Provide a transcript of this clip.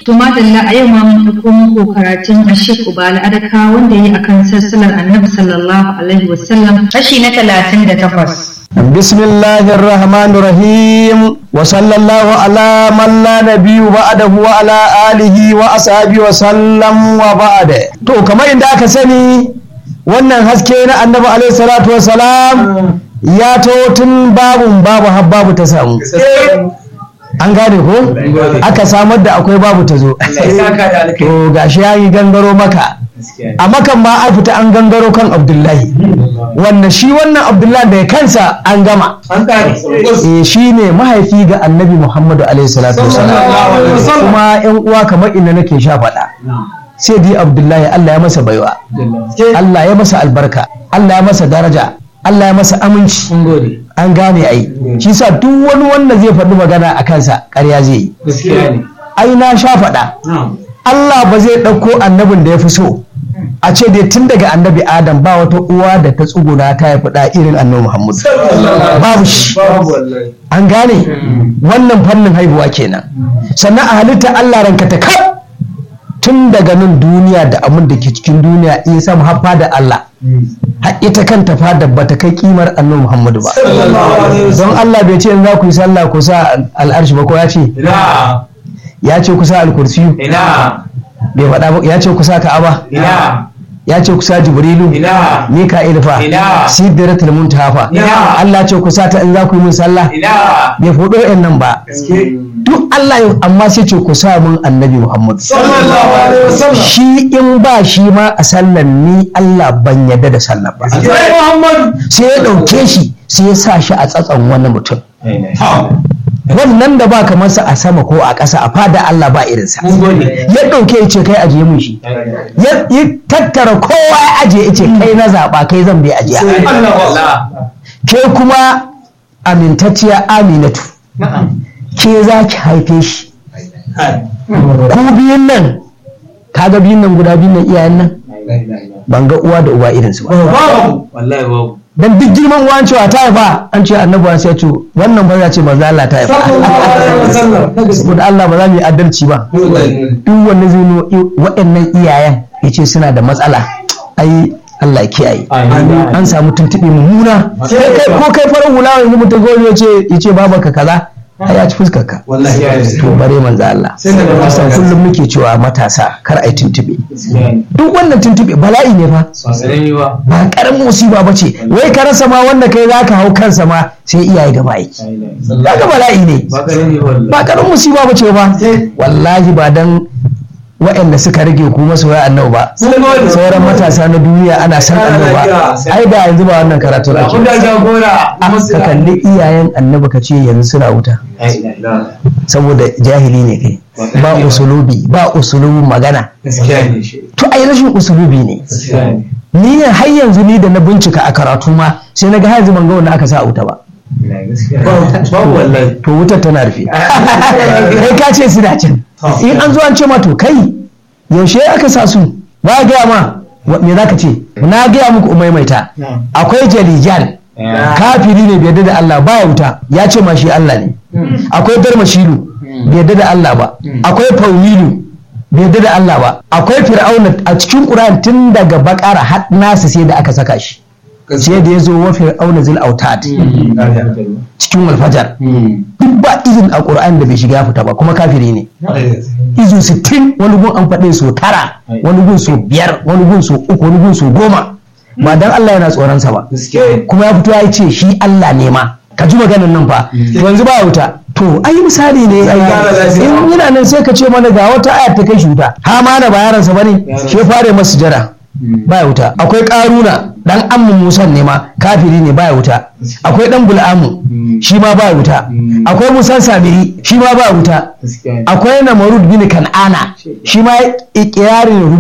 To madalla a yau ma mun ɗauko muku karatun Ashik Ubala Adaka wanda ya yi akan sassalar Annabi sallallahu alaihi wasallam kashi na talatin da takwas. بسم الله الرحمن الرحيم وصلى الله على من لا نبي بعده وعلى آله وأصحابه وسلم وبعد to kamar inda aka sani wannan haske na annabi alaihi salatu wasalam ya to tun babun babu har babu ta samu an gane ko aka samar da akwai babu ta zo to gashi ya yi gangaro maka a makan ma an fita an gangaro kan abdullahi wanda shi wannan abdullahi da kansa an gama eh shi ne mahaifi ga annabi muhammadu alaihi salatu wasalam kuma yan uwa kamar inda nake sha faɗa sai dai abdullahi allah ya masa baiwa allah ya masa albarka allah ya masa daraja allah ya masa aminci an gane ai shi sa duk wani wanda zai faɗi magana a kansa ƙarya zai yi ai na sha faɗa Allah ba zai ɗauko annabin da ya fi so a ce dai tun daga annabi adam ba wata uwa da ta tsuguna ta haifi ɗa irin annabi muhammad babu shi an gane wannan fannin haihuwa kenan sannan a halitta Allah ranka ta kaf tun daga nan duniya da abin da ke cikin duniya in samu haffa da Allah har ita kanta fada ba ta kai kimar annabi Muhammadu ba don Allah bai ce in za ku yi sallah ku sa al'arshi ba ko ya ce ya ce ku sa al-kursi bai faɗa ba ya ce ku sa ka'aba ya ce ku sa jibrilu mika'il fa sidratul muntaha fa Allah ce ku sa ta in za ku yi min sallah bai faɗo yan nan ba duk Allah amma sai ce ku sa mun annabi Muhammad shi in ba shi ma a sallan ni Allah ban yadda da sallah ba sai ya ɗauke shi sai ya sa shi a tsatson wani mutum wannan da ba kamar sa a sama ko a ƙasa a fada Allah ba irinsa ya ɗauke ya ce kai ajiye mun shi ya tattara kowa ya ajiye ya ce kai na zaɓa kai zan bai ajiya ke kuma amintacciya aminatu ke za ki haife shi ku biyun nan kaga biyun nan guda biyun nan iyayen nan ban ga uwa da uba irinsu ba dan duk girman uwan cewa ta haifa an ce annabi wa sai ce wannan ba za ce manzo Allah ta haifa saboda Allah ba za mu yi adalci ba duk wanda zai nuna waɗannan iyayen yace suna da matsala ai Allah ya kiyaye an samu tuntuɓe mummuna ko kai farar hula yanzu mutum gobe ya ce ya ce babanka kaza ai ya ci fuskar ka to bare manzo Allah kusan kullum muke cewa matasa kar ai tuntube duk wannan tuntube bala'i ne fa ba karamin musiba ba ce wai ka rasa ma wanda kai zaka hau kansa ma sai iyaye gaba aiki kaga bala'i ne ba karamin musiba ba ce ba wallahi ba dan waɗanda suka rage ku masoya annabi ba sauran matasa na duniya ana san annabi ba ai da yanzu ba wannan karatu ake ka kalli iyayen annabi ka ce yanzu suna wuta saboda jahili ne kai ba usulubi ba usulubin magana to ai rashin usulubi ne ni ne har yanzu ni da na bincika a karatu ma sai na ga har yanzu ban ga wanda aka sa a wuta ba to wutar tana rufe kai ka ce su can in an zo an ce ma to kai yaushe aka sa su ba gaya ma me za ka ce na gaya muku umaimaita akwai jalijal kafiri ne bai da Allah ba wuta ya ce ma shi Allah ne akwai darmashilu bai da Allah ba akwai faulilu bai da Allah ba akwai fir'auna a cikin Qur'an tun daga bakara har nasu sai da aka saka shi sai da ya zo wa fir'auna zil autad cikin walfajar duk ba izin a ƙur'an da bai shiga ya fita ba kuma kafiri ne izu sittin wani gun an faɗe so tara wani gun so biyar wani gun so uku wani gun so goma ba dan Allah yana tsoronsa ba kuma ya fito ya ce shi Allah ne ma ka ji maganin nan fa yanzu ba wuta to ai misali ne in yana nan sai ka ce mana ga wata ayat ta kai shi wuta ha ma na ba yaransa bane shi fare masu jara baya wuta akwai karuna dan ammu musan ne ma kafiri ne baya wuta akwai dan bul'amu shi ma baya wuta akwai musan samiri shi ma baya wuta akwai namarud bin kan'ana shi ma ikirarin